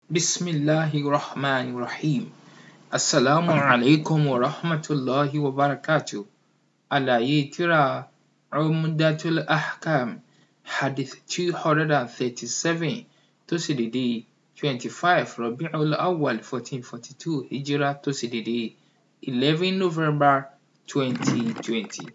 Bismillahi rahman rahim. Assalamu alaikum wa rahmatullahi wa barakatuh. Àlàyé tírà Umdatul Ahkam Hadith two hundred and thirty-seven tó sì dédé twenty-five Rabi'ul Awwal fourteen forty-two Hijrah tó sì dédé eleven November twenty twenty.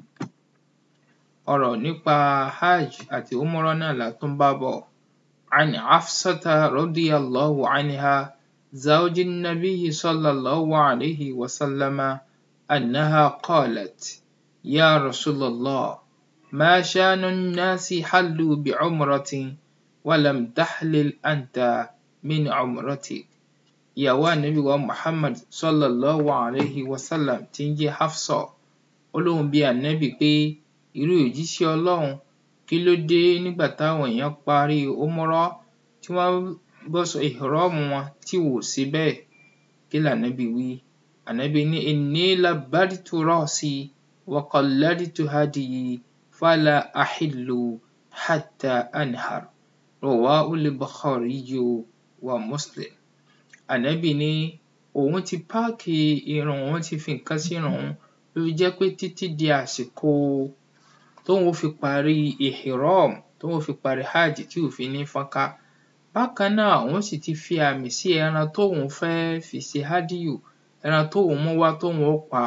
Ọ̀rọ̀ nípa Hajj àti Umrah náà la tún bá bọ̀. عن حفصة رضي الله عنها زوج النبي صلى الله عليه وسلم أنها قالت يا رسول الله ما شأن الناس حلوا بعمرة ولم تحلل أنت من عمرتك ìyàwó ànábì wa Muhammad sallallahu alayhi wa sallam tí ń jẹ́ Hafsa ó lóun bi ànábì pé irú òjíṣẹ́ Ọlọ́run kí ló dé nígbà táwọn èèyàn parí umrah tí wọ́n bọ́ṣọ ìhrọ́ọ̀mù wọn tí wò ṣe bẹ́ẹ̀ kí lànábì wí ànábì ní inni labbadtu ra'si wa qalladtu hadyi fala ahillu hatta anhar rawahul Bukhariyu wa Muslim ànábì ní òun ti páàkì irun òun ti fi nǹkan sírun òun ló fi jẹ́ pé títí di àsìkò tóun ó fi parí ihram tóun ó fi parí hajj tí ò fi ní fọ́nká bákan náà òun sì ti fi àmì sí ẹran tóun fẹ́ fi ṣe hádíyù ẹran tóun mú wá tóun ó pa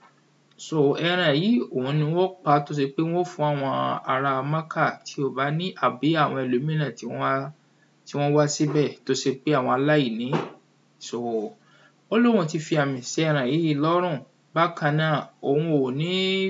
so ẹran yìí òun ni wọ́n pa tó ṣe pé wọ́n ó fún àwọn ará Mákà tí ò bá ní àbí àwọn ẹlòmíràn tí wọ́n tí wọ́n wá síbẹ̀ tó ṣe pé àwọn aláìní so ó lóun ti fi àmì sí ẹran yìí lọ́rùn bákan náà òun ò ní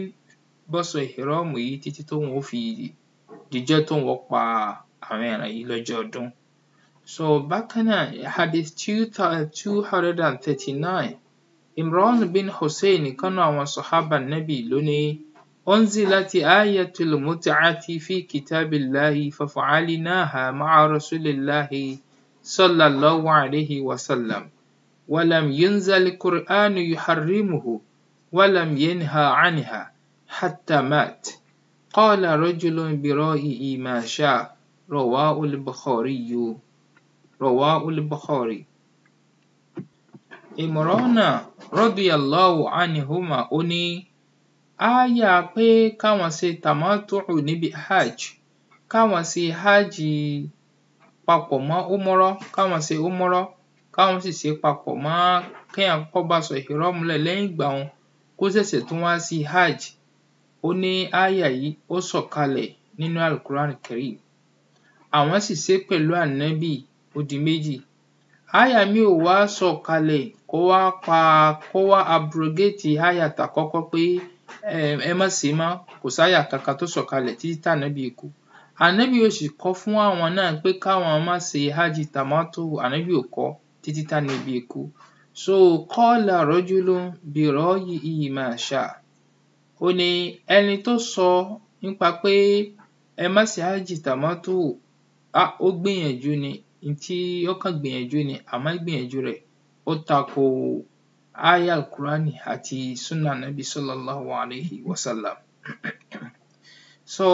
bọ́ṣọ ìhrọ́ọ̀mù yìí títí tóun ó fi dijọ́ tóun ó pa àwọn ẹran yìí lọ́jọ́ ọdún so bákan náà hadith two two hundred and thirty-nine Imran bin Hussein ìkan nínú àwọn sàhábà nábì ló ní unzilati ayatul mut'ati fi kitabillahi fafa'alnaha ma'a rasulillahi sallallahu alayhi wa sallam ولم ينزل القرآن يحرمه ولم ينهى عنها حتى مات قال رجل برأيه ما شاء رواه البخاري رواه البخاري Imrana radiyallahu anhuma ó ní ááyà pé káwọn ṣe tàmátù'ù níbi hajj káwọn ṣe hajj papọ̀ mọ́ umrah káwọn ṣe umrah káwọn sì ṣe papọ̀ mọ́ kéèyàn kọ́kọ́ báṣọ ìhrọ́ọ̀mù lẹ̀ lẹ́yìn ìgbà un kó ṣẹ̀ṣẹ̀ tún wá sí hajj ó ní ááyà yìí ó sọ̀kalẹ̀ nínú al-Qur'an Karim àwọn sì ṣé pẹ̀lú ànábì ó di méjì ááyà míì ò wá sọ̀kalẹ̀ kó wá pa kó wá abrogate ááyà tàkọ́kọ́ pé um ẹ má ṣe mọ́ kò sááyà kankan tó sọ̀kalẹ̀ títí tànábì kú ànábì ò sì kọ́ fún àwọn náà pé káwọn má ṣe hajj tàmátù'ù ànábì ò kọ́ títí tànábì kú so qala rajulun bi ra'yihi ma sha'a ó ní ẹni tó sọ nípa pé ẹ má ṣe hajj tàmátù'ù um ó gbìyànjú ni n tí ó kàn gbìyànjú ni àmọ́ ìgbìyànjú rẹ̀ ó tako ááyà al-Qur'ani àti súnà nábì sallallahu alayhi wa sallam so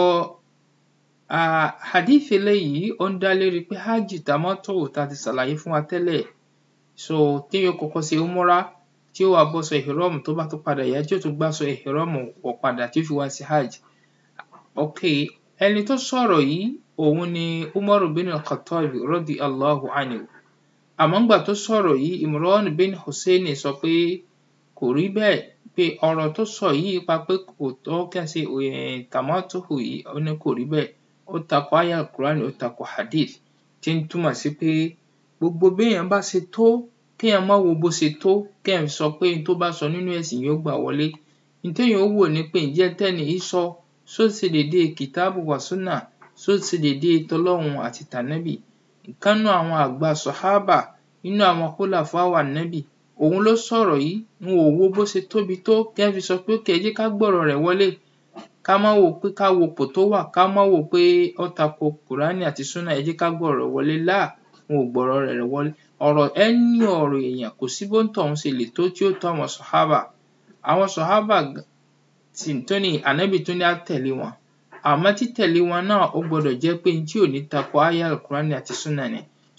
um hadith eléyìí ó ń dá lérí pé hajj tàmátù'ù tá a ti ṣàlàyé fún wa tẹ́lẹ̀ so téèyàn ó kọ́kọ́ ṣe umrah tí ó wá bọ́ṣọ ìhrọ́ọ̀mù tó bá tún padà yá tí ó tún gbáṣọ ìhrọ́ọ̀mù wọ̀ padà tí ó fi wá sí hajj okay ẹni tó sọ̀rọ̀ yìí òun ni Umaru bin al-Khattab radiyallahu anhu àmọ́ ńgbà tó sọ̀rọ̀ yìí Imran bin Hussein sọ pé kò rí bẹ́ẹ̀ pé ọ̀rọ̀ tó sọ yìí nípa pé kò tọ́ kí a ṣe um tàmátù'ù yìí ó ní kò rí bẹ́ẹ̀ ó tako ááyà al-Qur'an ó tako hadith tí ń túmọ̀ sí pé gbogbo béèyàn bá ṣe tó kéèyàn má wo bó ṣe tó kéèyàn sọ pé n tó bá sọ nínú ẹ̀sìn yóò gbà wọlé n téèyàn ó wò ni pé ǹjẹ́ n tẹ́ni yìí sọ ṣó ṣe déédéé kìtáàbù wa súnà ṣó ṣe déédéé tọlọ́run àti tànábì ìkan nínú àwọn àgbà sàhábà nínú àwọn khulafa'u ànábì òun ló sọ̀rọ̀ yìí n ò wo bó ṣe tóbi tó kéèyàn fi sọ pé okay ẹ jẹ́ ká gbọ́rọ̀ rẹ̀ wọlé ká má wò pé ká wo ipò tó wà ká má wò pé ó tako kùránì àti súnà ẹ jẹ́ ká gbọ́rọ̀ rẹ̀ wọlé láà n ò gbọ́rọ̀ rẹ̀ wọlé ọ̀rọ̀ any ọ̀rọ̀ èèyàn kò sí bóńtọ̀hún ṣe lè tó tí ó tó àwọn sàhábà àwọn sàhábà sì tó ní ànábì tún ní á tẹ̀lé wọn àmọ́ títẹ̀lé wọn náà ó gbọdọ̀ jẹ́ pé n tí ò ní tako ááyà al-Qur'ani àti súnà ni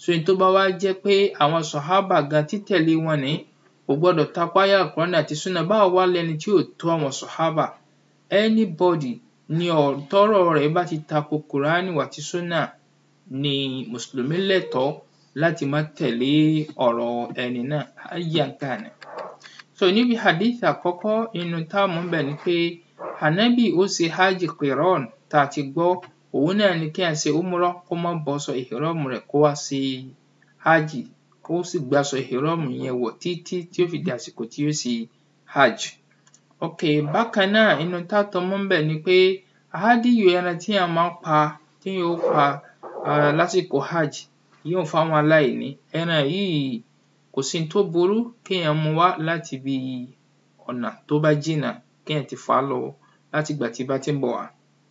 so ohun tó bá wá jẹ́ pé àwọn sàhábà gan títẹ̀lé wọn ní kò gbọdọ̀ tako áyà Kùránì àti súnà báwo wá lẹni tí ò tó àwọn sàhábà anybody ni tọ́rọ̀ rẹ̀ bá ti tako Kùránì àti súnà ni mùsùlùmí lẹ́tọ̀ọ́ láti má tẹ̀lé ọ̀rọ̀ ẹni náà ayyan kana so níbi hadith àkọ́kọ́ nínú tá mú ńbẹ̀ ni pé ànábì ó ṣe hajj qiran tá a ti gbọ́ òun náà ni kéèyàn ṣe umrah kó má bọ́ṣọ ihram rẹ̀ kó wá ṣe hajj kó sì gbáṣọ ihram yẹn wọ̀ títí tí ó fi di àsìkò tí ó ṣe hajj ok bákan náà nínú tá tún mú ńbẹ̀ ni pé hádíyù ẹran téèyàn máa ń pa téèyàn ó pa um lásìkò hajj yíyùn fáwọn aláìní ẹran yìí kò sí ohun tó burú kéèyàn mú wá láti ibi ọ̀nà tó bá jìnnà kéèyàn ti fà á lọ láti ìgbà tí bá ti ń bọ̀ wá.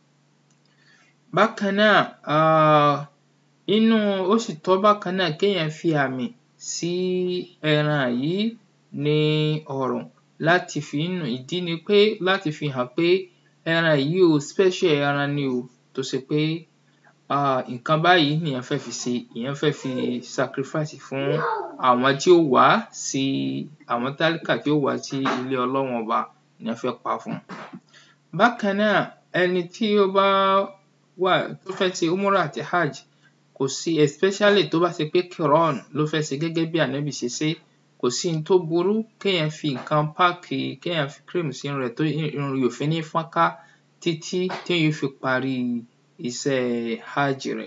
bákan náà um inú ó sì tọ́ bákan náà kéèyàn fi àmì sí ẹran yìí ní ọrùn láti fi ìdí ni pé láti fi hàn pé ẹran yìí o special ẹran ni o tó ṣe pé um nǹkan báyìí nìyẹn fẹ́ fi ṣe èèyàn fẹ́ fi sacrifice fún àwọn tí ó wá sí àwọn tálíkà tí ó wá sí ilé Ọlọ́run ọba èèyàn fẹ́ pa fún. bákan náà ẹni tí ó bá wà tó fẹ́ ṣe umrah àti hajj kò sí especially tó bá ṣe pé qiran ló fẹ́ ṣe gẹ́gẹ́ bí ànábì ṣe ṣé kò sí ohun tó burú kéèyàn fi nǹkan páàkì kéèyàn fi cream sí irun rẹ̀ tó irun rẹ̀ ò fi ní fọ́nká títí téèyàn ó fi parí iṣẹ́ hajj rẹ̀.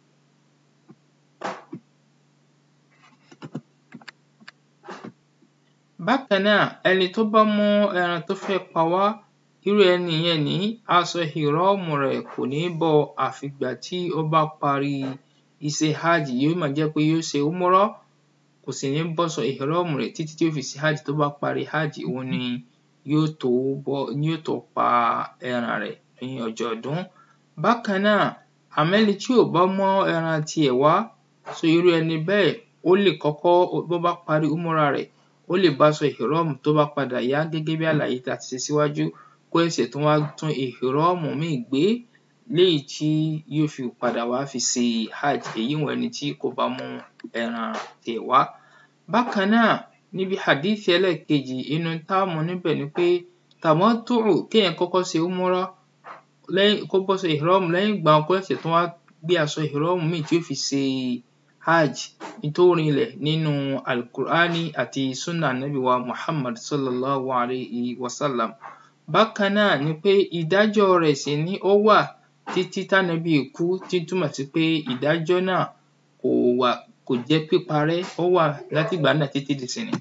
bákan náà ẹni tó bá mú ẹran tó fẹ́ pa wá irú ẹni yẹn ní aṣọ ìhìrọ́ọ̀mù rẹ̀ kò ní bọ́ àfìgbà tí ó bá parí iṣẹ́ hajj yóò máa jẹ́ pé yóò ṣe umrah kò sì ní bọ́ṣọ ìhìrọ́ọ̀mù rẹ̀ títí tí ó fi ṣe hajj tó bá parí hajj òun ni yóò tó bọ́ yóò tó pa ẹran rẹ̀ ní ọjọ́ ọdún. bákan náà àmọ́ ẹni tí ò bá mú ẹran tiẹ̀ wá so irú ẹni bẹ́ẹ̀ ó lè kọ́kọ́ bó bá parí umrah rẹ̀ ó lè báṣọ ìhìrọ́ọ̀mù tó bá padà yá gẹ́gẹ́ bí àlàyé tá a ti ṣe síwájú kó ṣẹ̀ṣẹ̀ tún wá tún ìhìrọ́ọ̀mù míì gbé léyìí tí yóò fi padà wá fi ṣe hajj èyíùn ẹni tí kò bá mú ẹran tiẹ̀ wá. bákan náà níbi hadith ẹlẹ́ẹ̀kejì inú tá mú níbẹ̀ ni pé tàmọ́tù'ù kéèyàn kọ́kọ́ ṣe umrah lẹ́yìn kó bọ́ṣọ ìhìrọ́ọ̀mù lẹ́yìn ìgbà un kó ṣẹ̀ṣẹ̀ tún wá gbé aṣọ ìhìrọ́ọ̀mù míì tí ó fi ṣe hajj n tó rinlẹ̀ nínú al-Qur'ani àti sunnah ànábì wa Muhammad sallallahu alayhi wa sallam. bákan náà ni pé ìdájọ́ rẹ̀ sì ní ó wà títí tánábì kú tí túmọ̀ sí pé ìdájọ́ náà kò wà kò jẹ́ píparẹ́ ó wà látìgbà náà títí dìsinyìí.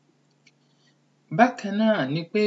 bákan náà ni pé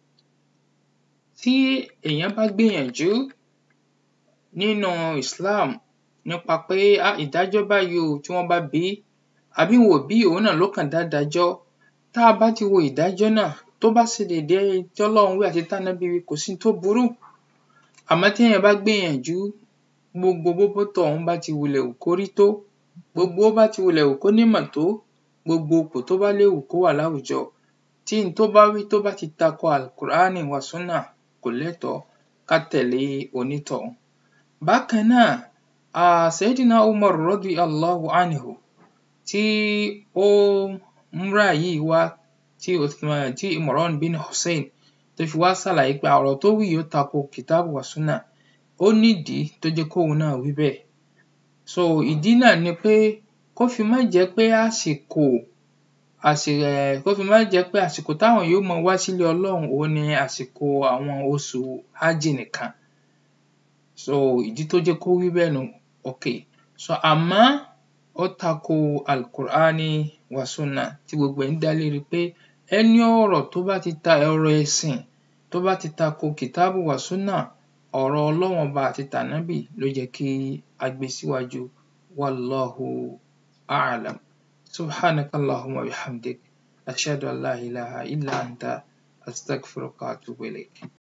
tí èèyàn bá gbìyànjú nínú Islam nípa pé um ìdájọ́ báyìí o tí wọ́n bá bí í àbí wọn ò bí í òun náà ló kàn dá dájọ́ tá a bá ti wo ìdájọ́ náà tó bá ṣe déédé tọ́lọ́run wí àti tánábì wí kò sí ohun tó burú àmọ́ téèyàn bá gbìyànjú gbogbo bó bótọ̀hún bá ti wulẹ̀ wù kó rí tó gbogbo bó bá ti wulẹ̀ wù kó nímọ̀ tó gbogbo ipò tó bá lè wù kó wà láwùjọ tí n tó bá wí tó bá ti tako al-Qur'ani wa sunnah kò lẹ́tọ̀ọ́ ká tẹ̀lé onítọ̀hún. bákan náà um Sayyidina Umar radiyallahu anhu tí ó umrah yìí wá tí Uthman tí Imran bin Hussein tó fi wá ṣàlàyé pé ọ̀rọ̀ tó wí yìí ó tako kìtáàbù wa sunnah ó nídìí tó jẹ́ kóun náà wí bẹ́ẹ̀. so ìdí náà ni pé kó fi má jẹ́ pé àsìkò àsì um kó fi má jẹ́ pé àsìkò táwọn èèyàn ó máa wá sílé Ọlọ́run òun ni àsìkò àwọn oṣù hajj nìkan so ìdí tó jẹ́ kó wí bẹ́ẹ̀ nu ok so àmọ́ ó tako al-Qur'ani wa sunnah tí gbogbo ẹ̀ ń dá lérí pé ẹni ọ̀rọ̀ tó bá ti ta ọ̀rọ̀ ẹ̀sìn tó bá ti tako kìtáàbù wa sunnah ọ̀rọ̀ Ọlọ́run ọba àti tànábì ló yẹ kí a gbé síwájú wallahu a'lam. subhanaka allahumma wa bihamdik ashhadu an la ilaha illa anta astaghfiruka wa atubu ilayk.